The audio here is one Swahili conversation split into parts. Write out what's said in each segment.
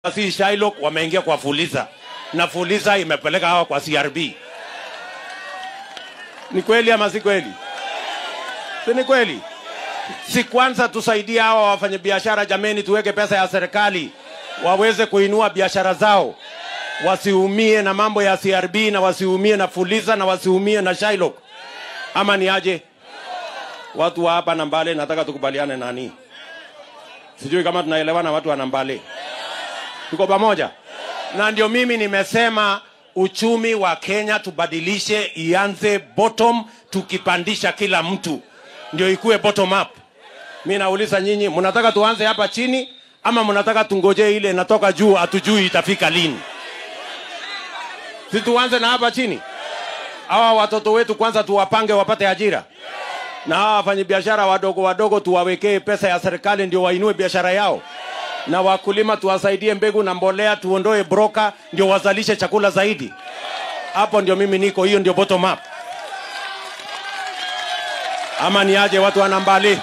si Shylock wameingia kwa Fuliza na Fuliza imepeleka hawa kwa CRB. Ni kweli ama si kweli? Si ni kweli? Si kwanza tusaidie hawa wafanyabiashara jameni, tuweke pesa ya serikali waweze kuinua biashara zao, wasiumie na mambo ya CRB na wasiumie na Fuliza na wasiumie na Shylock, ama ni aje? Watu wa hapa Nambale, nataka tukubaliane nani, sijui kama tunaelewana. Watu wa Nambale, tuko pamoja, na ndio mimi nimesema uchumi wa Kenya tubadilishe, ianze bottom, tukipandisha kila mtu ndio ikuwe bottom up. Mi nauliza nyinyi, mnataka tuanze hapa chini ama mnataka tungojee ile inatoka juu, hatujui itafika lini? Si tuanze na hapa chini, hawa watoto wetu kwanza tuwapange wapate ajira, na hawa wafanyabiashara wadogo wadogo tuwawekee pesa ya serikali ndio wainue biashara yao, na wakulima tuwasaidie mbegu na mbolea, tuondoe broka ndio wazalishe chakula zaidi. Hapo ndio mimi niko, hiyo ndio bottom up. Ama ni aje watu wa Nambale?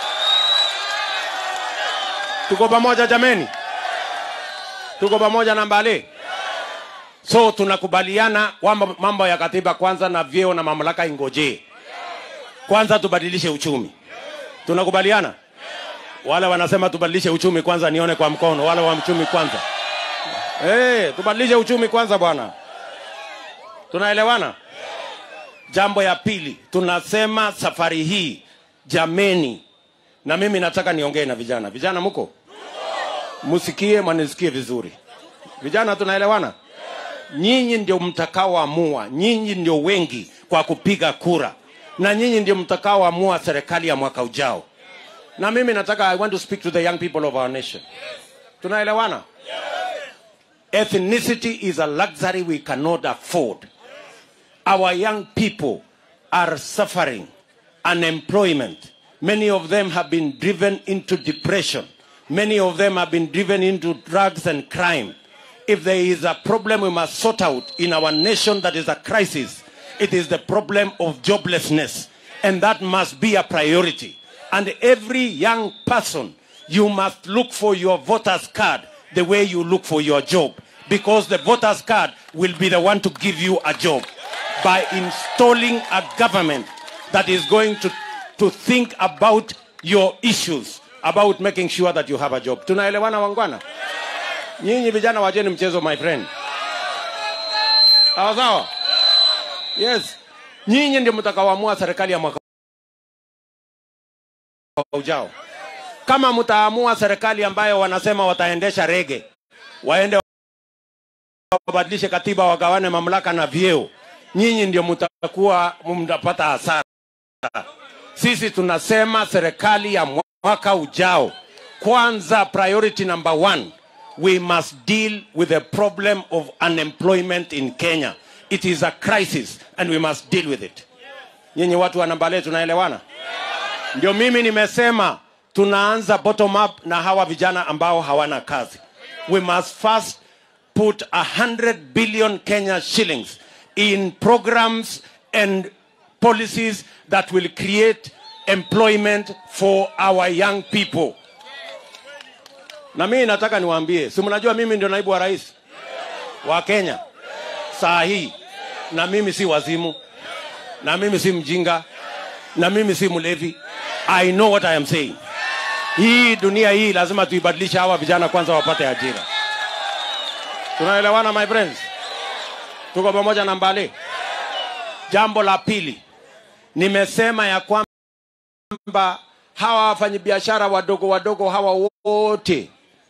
Tuko pamoja jameni, tuko pamoja Nambale. So tunakubaliana kwamba mambo ya katiba kwanza na vyeo na mamlaka ingojee kwanza, tubadilishe uchumi. Tunakubaliana? Wale wanasema tubadilishe uchumi kwanza, nione kwa mkono. Wale wa uchumi kwanza, hey, tubadilishe uchumi kwanza bwana. Tunaelewana? Jambo ya pili, tunasema safari hii jameni, na mimi nataka niongee na vijana. Vijana mko msikie, mwanisikie vizuri. Vijana, tunaelewana? Nyinyi ndio mtakaoamua, nyinyi ndio wengi kwa kupiga kura, na nyinyi ndio mtakaoamua serikali ya mwaka ujao. Na mimi nataka, I want to speak to the young people of our nation. Tunaelewana? Ethnicity is a luxury we cannot afford. Our young people are suffering unemployment. Many of them have been driven into depression. Many of them have been driven into drugs and crime. If there is a problem we must sort out in our nation that is a crisis, it is the problem of joblessness. And that must be a priority. And every young person, you must look for your voter's card the way you look for your job. Because the voter's card will be the one to give you a job by installing a government that is going to, to think about your issues, about making sure that you have a job. Tunaelewana wangwana? Nyinyi vijana wacheni mchezo my friend. Sawa sawa? Yes. Nyinyi ndio mtakaoamua serikali ya mwaka ujao. Kama mtaamua serikali ambayo wanasema wataendesha rege, waende wabadilishe katiba, wagawane mamlaka na vyeo, nyinyi ndio mtakuwa mtapata hasara. Sisi tunasema serikali ya mwaka ujao, kwanza, priority number one, we must deal with the problem of unemployment in Kenya. It is a crisis and we must deal with it. Nyinyi watu wa Nambale tunaelewana? Ndio mimi nimesema tunaanza bottom up na hawa vijana ambao hawana kazi. We must first put a hundred billion Kenya shillings in programs and policies that will create employment for our young people. Na mimi nataka niwaambie, si mnajua mimi ndio naibu wa rais wa Kenya saa hii, na mimi si wazimu, na mimi si mjinga, na mimi si mlevi. I know what I am saying. Hii dunia hii lazima tuibadilishe, hawa vijana kwanza wapate ajira. Tunaelewana my friends? Tuko pamoja na Mbale. Jambo la pili, nimesema ya kwamba hawa wafanyabiashara wadogo wadogo hawa wote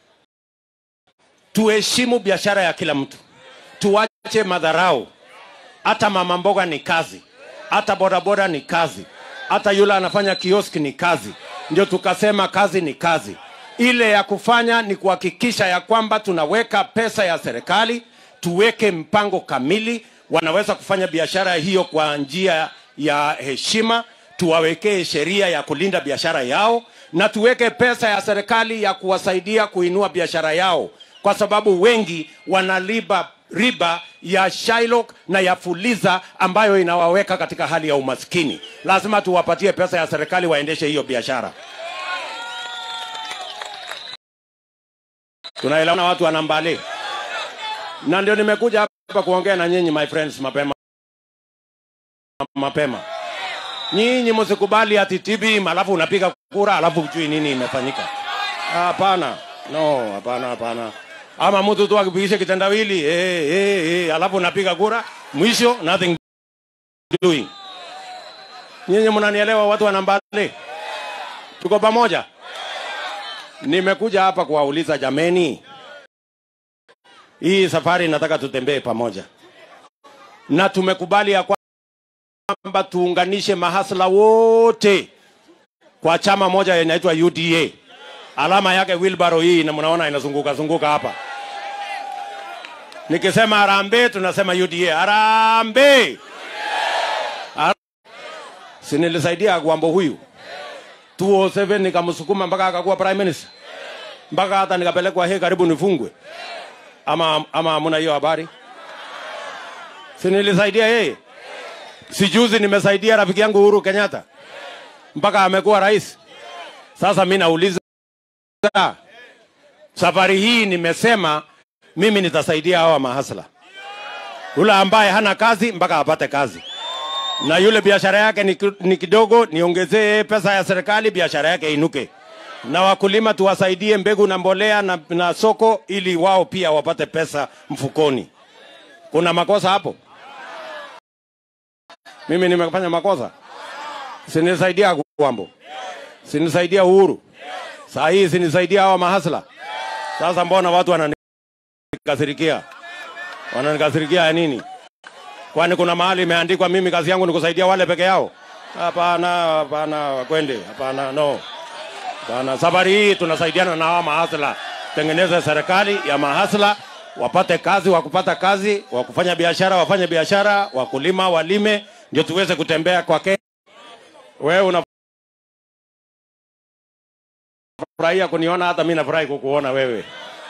tuheshimu biashara ya kila mtu, tuache madharau. Hata mama mboga ni kazi, hata bodaboda ni kazi, hata yule anafanya kioski ni kazi. Ndio tukasema kazi ni kazi. Ile ya kufanya ni kuhakikisha ya kwamba tunaweka pesa ya serikali, tuweke mpango kamili, wanaweza kufanya biashara hiyo kwa njia ya heshima, tuwawekee sheria ya kulinda biashara yao, na tuweke pesa ya serikali ya kuwasaidia kuinua biashara yao, kwa sababu wengi wanaliba riba ya Shylock na ya Fuliza ambayo inawaweka katika hali ya umaskini. Lazima tuwapatie pesa ya serikali waendeshe hiyo biashara. tunaelewana watu wa Nambale, na ndio nimekuja hapa kuongea na nyinyi my friends mapema mapema. Nyinyi msikubali ati TB alafu unapiga kura alafu hujui nini imefanyika. Hapana, no, hapana, hapana. Ama mtu tu akipigisha kitendawili eh, eh, eh, alafu unapiga kura, mwisho nothing doing. Nyinyi mnanielewa, watu wa Nambale, tuko pamoja. Nimekuja hapa kuwauliza jameni, hii safari nataka tutembee pamoja, na tumekubali ya kwamba tuunganishe mahasla wote kwa chama moja inaitwa UDA. Alama yake wheelbarrow hii, na mnaona inazunguka zunguka hapa. Nikisema harambee, tunasema UDA. Harambee! Har- Si nilisaidia Gwambo huyu 207 nikamsukuma mpaka akakuwa prime minister, mpaka hata nikapelekwa he karibu nifungwe. Ama ama hamuna hiyo habari? Si nilisaidia yeye? Si juzi nimesaidia rafiki yangu Uhuru Kenyatta mpaka amekuwa rais. Sasa mi nauliza, safari hii nimesema mimi nitasaidia hawa mahasla, yule ambaye hana kazi mpaka apate kazi, na yule biashara yake ni, ki- ni kidogo, niongezee pesa ya serikali, biashara yake inuke, na wakulima tuwasaidie mbegu na mbolea na, na soko, ili wao pia wapate pesa mfukoni. Kuna makosa hapo? Mimi nimefanya makosa? Sinisaidia Gwambo, sinisaidia Uhuru, saa hii sinisaidia hawa mahasla. Sasa mbona watu wananikasirikia? Wananikasirikia ya nini? Kwani kuna mahali imeandikwa mimi kazi yangu ni kusaidia wale peke yao? Hapana, hapana, kwende, hapana, no, hapana. Safari hii tunasaidiana na hawa mahasla, tengeneze serikali ya mahasla, wapate kazi, wakupata kazi, wakufanya biashara wafanye biashara, wakulima walime, ndio tuweze kutembea kwa Kenya. Wewe unafurahia kuniona, hata mimi nafurahi kukuona wewe.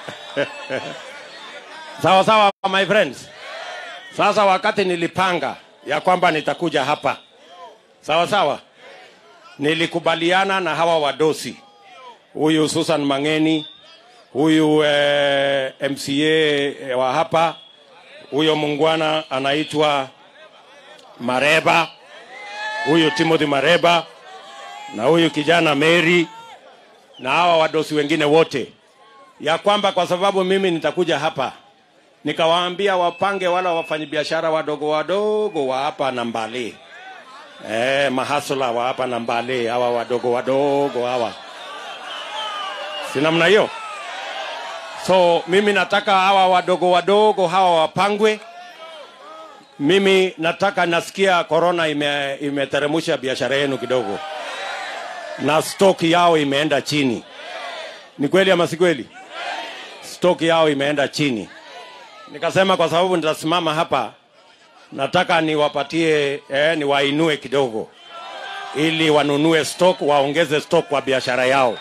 sawa sawa, my friends. Sasa wakati nilipanga ya kwamba nitakuja hapa, sawa sawa, nilikubaliana na hawa wadosi, huyu Susan Mangeni, huyu eh, MCA wa hapa, huyo mungwana anaitwa Mareba, huyu Timothy Mareba na huyu kijana Mary na hawa wadosi wengine wote, ya kwamba kwa sababu mimi nitakuja hapa nikawaambia wapange wala wafanyabiashara wadogo wadogo wa hapa na Mbale, eh, mahasula wa hapa na Mbale, hawa wadogo wadogo hawa, si namna hiyo? So mimi nataka hawa wadogo wadogo hawa wapangwe. Mimi nataka, nasikia korona ime, imeteremusha biashara yenu kidogo na stock yao imeenda chini. Ni kweli ama si kweli? Stock yao imeenda chini. Nikasema kwa sababu nitasimama hapa, nataka niwapatie eh, niwainue kidogo, ili wanunue stock, waongeze stock kwa biashara yao.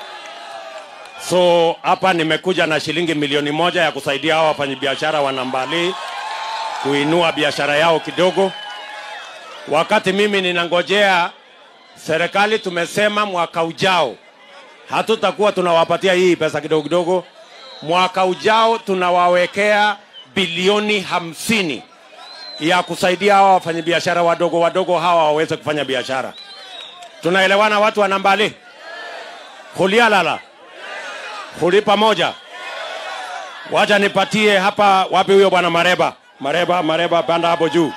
So hapa nimekuja na shilingi milioni moja ya kusaidia hao wafanyabiashara wa Nambale kuinua biashara yao kidogo, wakati mimi ninangojea serikali. Tumesema mwaka ujao hatutakuwa tunawapatia hii pesa kidogo kidogo. Mwaka ujao tunawawekea bilioni hamsini ya kusaidia hawa wafanyabiashara wadogo wadogo hawa waweze kufanya biashara. Tunaelewana watu wa Nambale? Hulialala huli pamoja. Wacha nipatie hapa, wapi huyo bwana Mareba? Mareba, Mareba, panda hapo juu.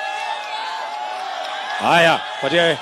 Haya, patie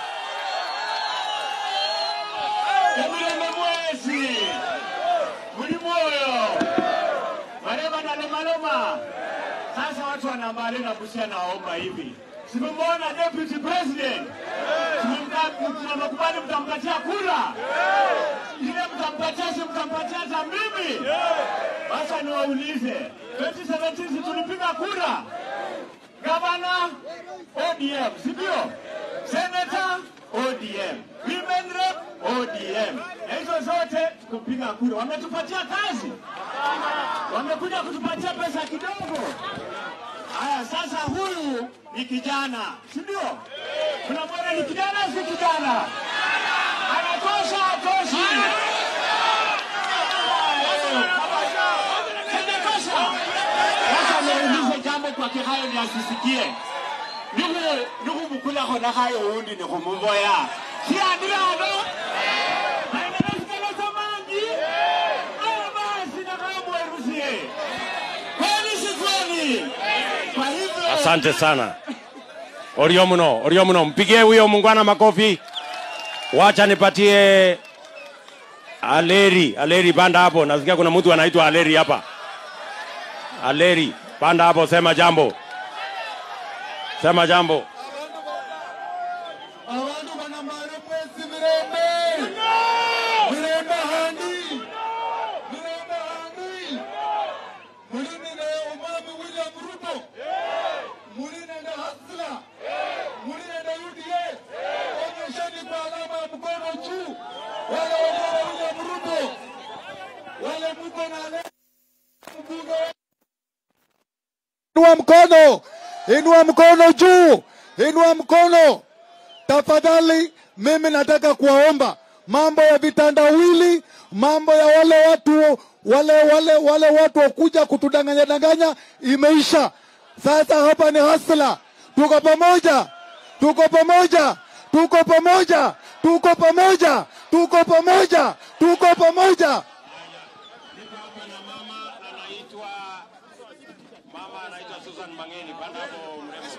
Emileme mwezi muli mwoyo mareba na lomaloma. Sasa watu wa Nambale na Busia naomba hivi, simemwona deputy president, tunamekubali mtampatia kura ile, mtampatia si mtampatia hata mimi. Sasa niwaulize 2017 si tulipiga kura gavana ODM, si ndio? Senator ODM, women rep ODM, na hizo zote kupiga kura. Wametupatia kazi, wamekuja kutupatia pesa kidogo. Haya, sasa huyu ni kijana, si ndio? Tunamwona ni kijana, si kijana? Anatosha, atoshi? kwa kihayo ni asisikie nugu nugu mukula khona khayo undi ni khumuboya siyandirano ainasikala samangi aya basi nakamwerusie kweli si kweli kwa hivyo Asante sana. Orio mno, orio mno. Mpigie huyo mungwana makofi. Wacha nipatie Aleri, Aleri panda hapo. Nasikia kuna mtu anaitwa Aleri hapa. Aleri, panda hapo, sema jambo. Sema jambo. abantu banamara mwezi mirembe mirembe handi mirembe handi mulinine umami william ruto mulinene hasla mulinene uda onyesheni kwa alama ya mkono juu wale waliona william ruto wale mko na ale mbunge Inua mkono, inua mkono juu, inua mkono. Tafadhali, mimi nataka kuwaomba mambo ya vitandawili, mambo ya wale watu wale wale wale watu wakuja kutudanganya danganya imeisha. Sasa hapa ni hasla, tuko pamoja, tuko pamoja, tuko pamoja, tuko pamoja, tuko pamoja, tuko pamoja. Niko hapa na mama anaitwa mama anaitwa Susan Mangeni. Panda hapo mrembo.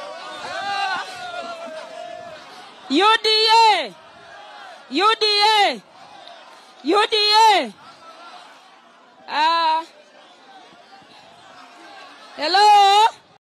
UDA UDA UDA uh, hello